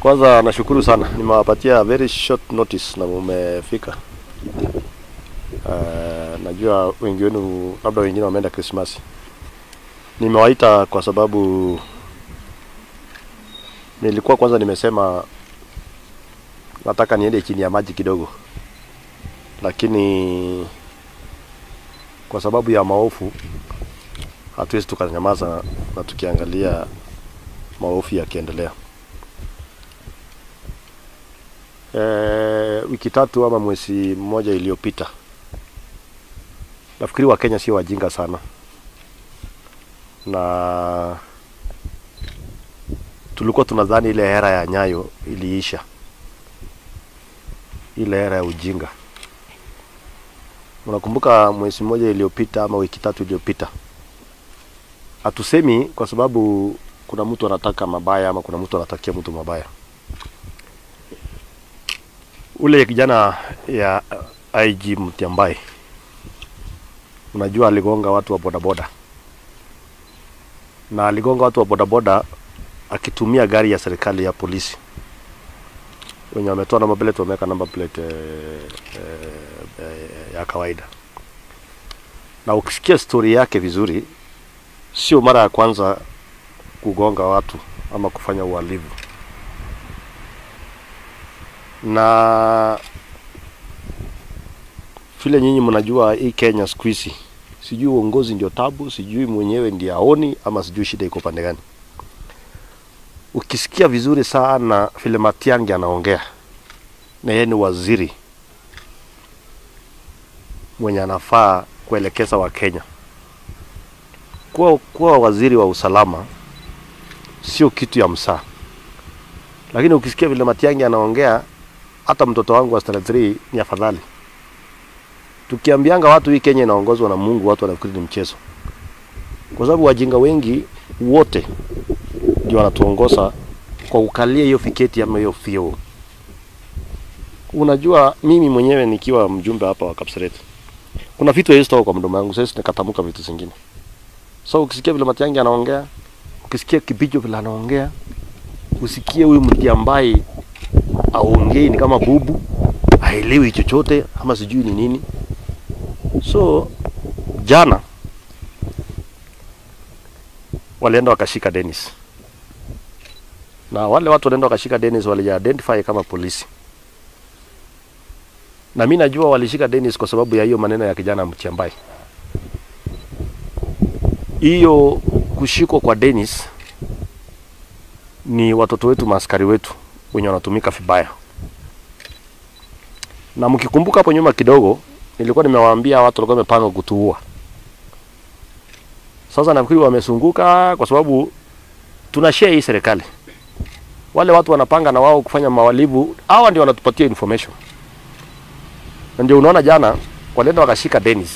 Kwanza nashukuru sana, nimewapatia very short notice na mumefika. Uh, najua wengi wenu labda wengine wameenda Krismasi. Nimewaita kwa sababu nilikuwa kwanza nimesema nataka niende chini ya maji kidogo, lakini kwa sababu ya maofu hatuwezi tukanyamaza na tukiangalia maofu yakiendelea. E, wiki tatu ama mwezi mmoja iliyopita, nafikiri Wakenya sio wajinga sana, na tulikuwa tunadhani ile era ya Nyayo iliisha, ile era ya ujinga. Unakumbuka mwezi mmoja iliyopita ama wiki tatu iliyopita, hatusemi kwa sababu kuna mtu anataka mabaya ama kuna mtu anatakia mtu mabaya. Ule kijana ya IG Mtiambai, unajua aligonga watu wa bodaboda na aligonga watu wa bodaboda akitumia gari ya serikali ya polisi wenye wametoa namba plate wameweka namba plate eh, eh, eh, ya kawaida. Na ukisikia stori yake vizuri, sio mara ya kwanza kugonga watu ama kufanya uhalifu, na vile nyinyi mnajua hii Kenya siku hizi, sijui uongozi ndio tabu, sijui mwenyewe ndiye aoni, ama sijui shida iko pande gani. Ukisikia vizuri sana vile Matiang'i anaongea, na yeye ni waziri mwenye anafaa kuelekeza Wakenya kuwa, kuwa waziri wa usalama sio kitu ya msaa, lakini ukisikia vile Matiang'i anaongea, hata mtoto wangu wa standard 3 ni afadhali. Tukiambianga watu hii Kenya inaongozwa na Mungu, watu wanafikiri ni mchezo, kwa sababu wajinga wengi wote ndio wanatuongoza kwa kukalia hiyo fiketi ama hiyo fio. Unajua, mimi mwenyewe nikiwa mjumbe hapa wa Kapseret, kuna vitu haiwezi toka kwa mdomo wangu, sasa nikatamka vitu zingine. So ukisikia vile Matiang'i anaongea, ukisikia Kibicho vile anaongea, usikie huyu mtu ambaye aongei ni kama bubu, haelewi chochote ama sijui ni nini. So jana walienda wakashika Dennis na wale watu walienda wakashika Dennis wali-identify kama polisi, na mi najua walishika Dennis kwa sababu ya hiyo maneno ya kijana Mtiambai. Hiyo kushikwa kwa Dennis ni watoto wetu, maaskari wetu wenye wanatumika vibaya, na mkikumbuka hapo nyuma kidogo, nilikuwa nimewaambia watu walikuwa wamepanga kutuua. Sasa nafikiri wamesunguka kwa sababu tuna share hii serikali wale watu wanapanga na wao kufanya mawalivu, hawa ndio wanatupatia information, na ndio unaona jana walienda wakashika Dennis.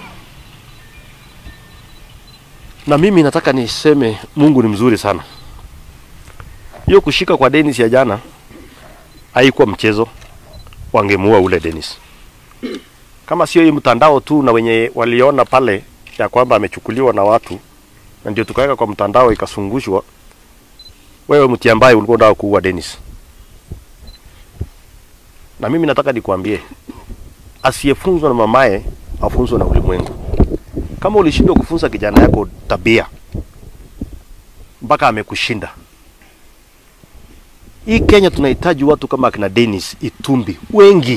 Na mimi nataka niseme Mungu ni mzuri sana. Hiyo kushika kwa Dennis ya jana haikuwa mchezo, wangemuua ule Dennis. Kama sio hii mtandao tu na wenye waliona pale ya kwamba amechukuliwa na watu, na ndio tukaweka kwa mtandao ikasungushwa wewe Mtiambai ulikuwa unataka kuua Dennis. Na mimi nataka nikwambie, asiyefunzwa na mamaye afunzwe na ulimwengu. Kama ulishindwa kufunza kijana yako tabia mpaka amekushinda, hii Kenya tunahitaji watu kama akina Dennis Itumbi wengi,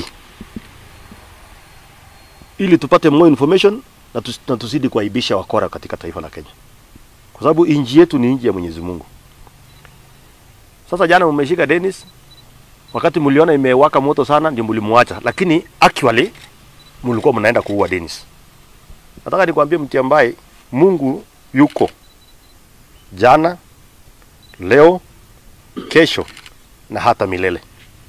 ili tupate more information na, tus, na tuzidi kuaibisha wakora katika taifa la Kenya, kwa sababu nchi yetu ni nchi ya Mwenyezi Mungu. Sasa jana mmeshika Dennis, wakati mliona imewaka moto sana, ndio mlimwacha, lakini actually mlikuwa mnaenda kuua Dennis. Nataka nikwambie Mtiambai, Mungu yuko jana, leo, kesho na hata milele.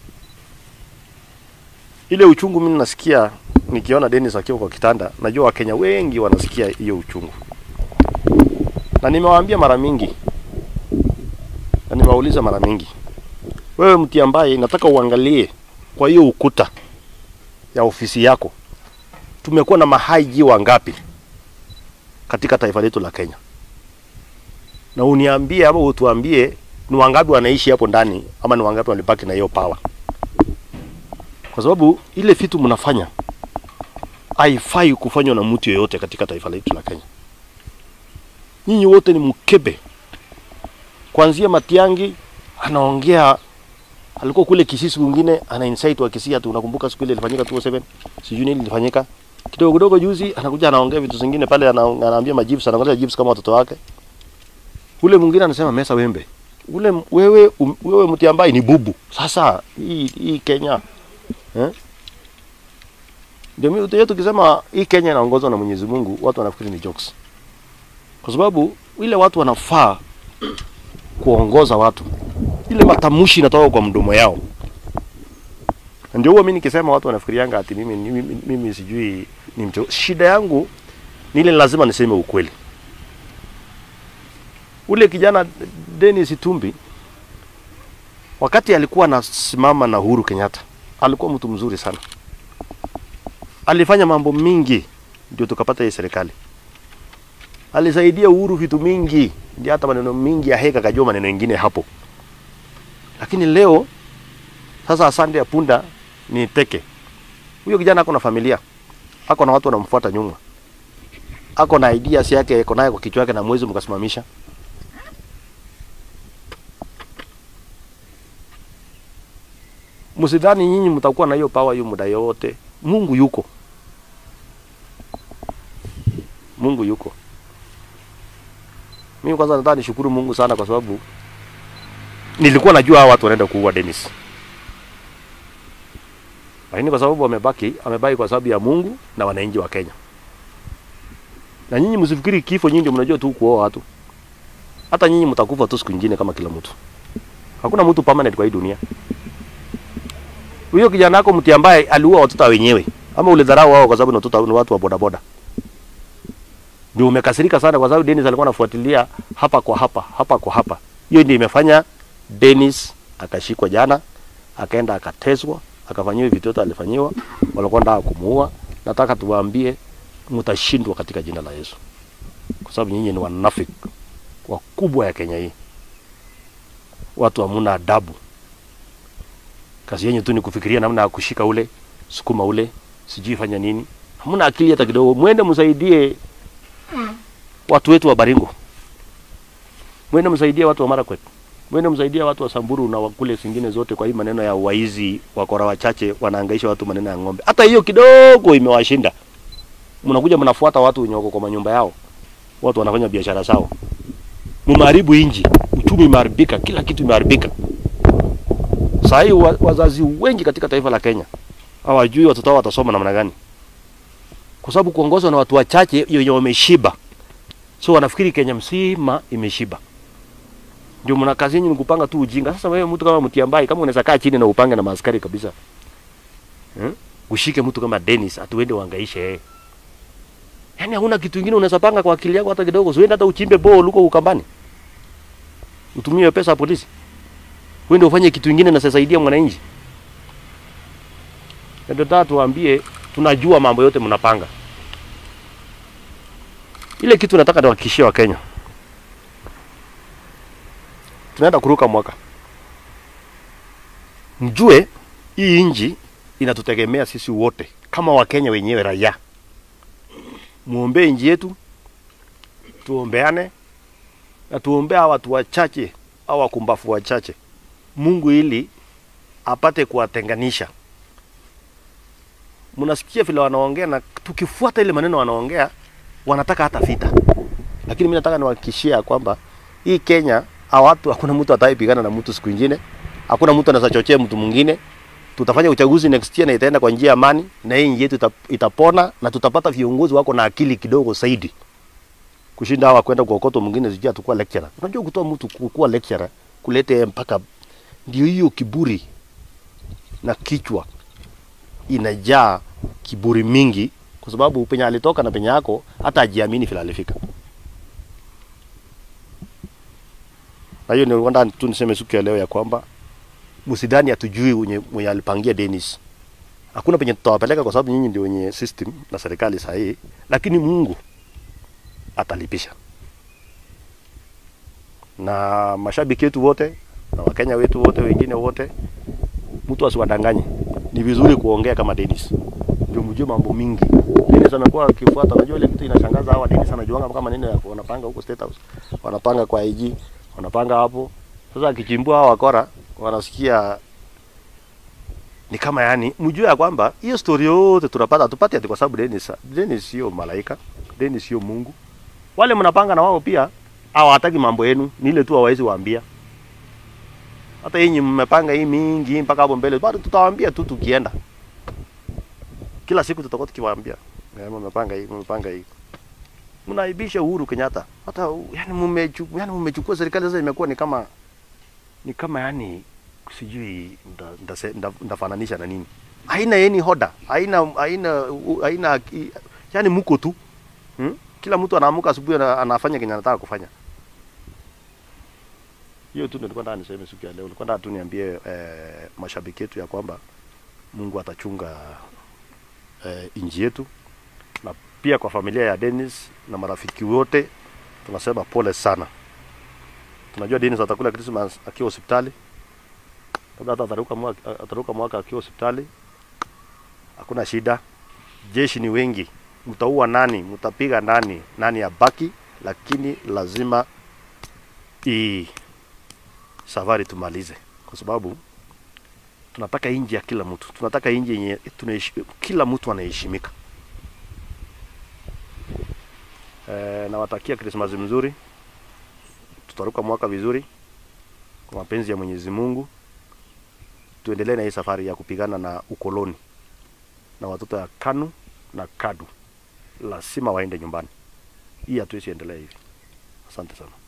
Ile uchungu mimi nasikia nikiona Dennis akiwa kwa kitanda, najua Wakenya wengi wanasikia hiyo uchungu, na nimewaambia mara mingi na nimewauliza mara mingi, wewe mti ambaye nataka uangalie kwa hiyo ukuta ya ofisi yako, tumekuwa na mahaiji wangapi katika taifa letu la Kenya, na uniambie ama utuambie ni wangapi wanaishi hapo ndani ama ni wangapi walibaki na hiyo power? Kwa sababu ile vitu mnafanya haifai kufanywa na mtu yeyote katika taifa letu la Kenya. Nyinyi wote ni mkebe, kuanzia Matiangi anaongea alikuwa kule Kisii siku nyingine ana insight wa Kisii tu, unakumbuka siku ile ilifanyika 207 sijui nini ilifanyika kidogo kidogo. Juzi anakuja anaongea vitu zingine pale, ana- anaambia majibu, anaangalia jibu kama watoto wake. Ule mwingine anasema mesa wembe, ule m- wewe um, wewe mti ambaye ni bubu. Sasa hii hii Kenya eh? Ndio mimi yetu tukisema hii Kenya inaongozwa na Mwenyezi Mungu, watu wanafikiri ni jokes, kwa sababu ile watu wanafaa kuongoza watu ile matamshi inatoka kwa mdomo yao. Na Ndio huwa mimi nikisema watu wanafikirianga ati mimi, mimi, mimi, mimi sijui ni mtu. Shida yangu ni ile lazima niseme ukweli. Ule kijana Dennis Itumbi wakati alikuwa anasimama na Uhuru Kenyatta alikuwa mtu mzuri sana, alifanya mambo mingi ndio tukapata hii serikali. Alisaidia Uhuru vitu mingi, ndio hata maneno mingi ya heka kajua maneno mengine hapo lakini leo sasa, asante ya punda ni teke. Huyo kijana ako na familia, ako na watu wanamfuata nyuma, ako na ideas yake, ako naye kwa kichwa yake, na mwezi mkasimamisha. Msidhani nyinyi mtakuwa na hiyo power hiyo muda yote. Mungu yuko, Mungu yuko. Mimi kwanza nataka nishukuru Mungu sana kwa sababu nilikuwa najua hawa watu wanaenda kuua Dennis, lakini kwa sababu wamebaki, amebaki kwa sababu ya Mungu na wananchi wa Kenya. Na nyinyi msifikiri kifo, nyinyi ndio mnajua tu kuoa watu. Hata nyinyi mtakufa tu siku nyingine kama kila mtu. Hakuna mtu permanent kwa hii dunia. Huyo kijana wako mti ambaye aliua watoto wa wenyewe, ama ulidharau wao kwa sababu ni watoto ni watu wa bodaboda, ndio umekasirika sana kwa sababu Dennis alikuwa anafuatilia hapa kwa hapa hapa kwa hapa. Hiyo ndio imefanya Dennis akashikwa jana, akaenda akateswa, akafanyiwa vitu vyote alifanyiwa, walikuwa ndio kumuua. Nataka tuwaambie mtashindwa katika jina la Yesu, kwa sababu nyinyi ni wanafiki wakubwa ya Kenya hii. Watu hamuna adabu, kazi yenyu tu ni kufikiria namna ya kushika ule, sukuma ule, sijui fanya nini. Hamuna akili hata kidogo. Mwende msaidie watu wetu wa Baringo, mwende msaidie watu wa Marakwet mwende msaidia watu wa Samburu na wakule zingine zote. Kwa hii maneno ya waizi, wakora wachache wanaangaisha watu maneno ya ng'ombe, hata hiyo kidogo imewashinda. Mnakuja mnafuata watu wenye wako kwa manyumba yao, watu wanafanya biashara zao, mumeharibu inji, uchumi umeharibika, kila kitu imeharibika. Saa hii wa, wazazi wengi katika taifa la Kenya hawajui watoto wao watasoma namna gani, kwa sababu kuongozwa na watu wachache wenye wameshiba, so wanafikiri Kenya mzima imeshiba ndio mna kazi yenu ni kupanga tu ujinga. Sasa wewe mtu kama Mutiambai, kama unaweza kaa chini na upange na maaskari kabisa hmm? Ushike mtu kama Dennis atuende uangaishe yeye, yaani hauna kitu kingine unaweza panga kwa akili yako hata kidogo. Usiende hata uchimbe bore huko Ukambani, utumie pesa ya polisi, uende ufanye kitu kingine na sasaidia mwananchi. Ndio nataka tuwaambie, tunajua mambo yote mnapanga. Ile kitu nataka niwahakikishie wa Kenya tunaenda kuruka mwaka. Mjue hii nchi inatutegemea sisi wote kama Wakenya wenyewe raia. Muombee nchi yetu, tuombeane na tuombea watu wachache au wakumbafu wachache, Mungu ili apate kuwatenganisha. Mnasikia vile wanaongea, na tukifuata ile maneno wanaongea, wanataka hata vita, lakini mimi nataka niwahakikishia kwamba hii Kenya hawa watu hakuna mtu ataipigana na mtu siku nyingine, hakuna mtu anaweza chochea mtu mwingine. Tutafanya uchaguzi next year na itaenda kwa njia ya amani, na hii nchi yetu ita, itapona na tutapata viongozi wako na akili kidogo zaidi kushinda hawa kwenda kuokotwa mwingine sijui atakuwa lecturer. Unajua kutoa mtu ku- kuwa lecturer kulete mpaka ndio hiyo kiburi na kichwa inajaa kiburi mingi, kwa sababu penye alitoka na penye yako hata ajiamini vile alifika. Na hiyo ndio nataka tu niseme siku ya leo ya kwamba msidhani hatujui mwenye, mwenye alipangia Dennis. Hakuna penye tutawapeleka kwa sababu nyinyi ndio wenye system na serikali sahihi, lakini Mungu atalipisha. na mashabiki wetu wote na Wakenya wetu wote wengine wote, mtu asiwadanganye. Ni vizuri kuongea kama Dennis, ndio mjue mambo mingi. Dennis amekuwa akifuata, unajua ile kitu inashangaza hawa Dennis anajuanga kama maneno ya wanapanga huko State House, wanapanga kwa IG, wanapanga hapo. Sasa akichimbua hawa wakora wanasikia ni kama yani, mjue ya kwamba hiyo story yote tunapata hatupati ati kwa sababu Dennis, Dennis sio malaika, Dennis sio Mungu. Wale mnapanga na wao pia hawataki mambo yenu, ni ile tu hawawezi waambia. Hata yenyi mmepanga hii mingi mpaka hapo mbele, bado tutawaambia tu tukienda. Kila siku tutakuwa tukiwaambia, eh, mmepanga hii, mmepanga hii. Mnaibisha Uhuru Kenyatta. Hata yani mmechukua yani mmechukua serikali sasa imekuwa ni kama ni kama yani sijui ndafananisha nda, nda, nda na nini. Haina yeni hoda, haina haina haina yani mko tu. Hmm? Kila mtu anaamka asubuhi anafanya kenye anataka kufanya. Hiyo tu ndio nilikuwa nataka niseme siku ya leo. Nilikuwa nataka tu niambie eh, mashabiki yetu ya kwamba Mungu atachunga eh, inji yetu na pia kwa familia ya Dennis na marafiki wote tunasema pole sana. Tunajua Dennis atakula Christmas akiwa hospitali, labda hata ataruka mwaka, ataruka mwaka akiwa hospitali. Hakuna shida, jeshi ni wengi, mtaua nani, mtapiga nani, nani abaki, lakini lazima hii safari tumalize, kwa sababu tunataka inji ya kila mtu, tunataka inji yenye kila mtu anaheshimika. E, nawatakia Krismasi mzuri, tutaruka mwaka vizuri kwa mapenzi ya Mwenyezi Mungu. Tuendelee na hii safari ya kupigana na ukoloni na watoto ya KANU na KADU lazima waende nyumbani. Hii hatuwezi endelea hivi. Asante sana.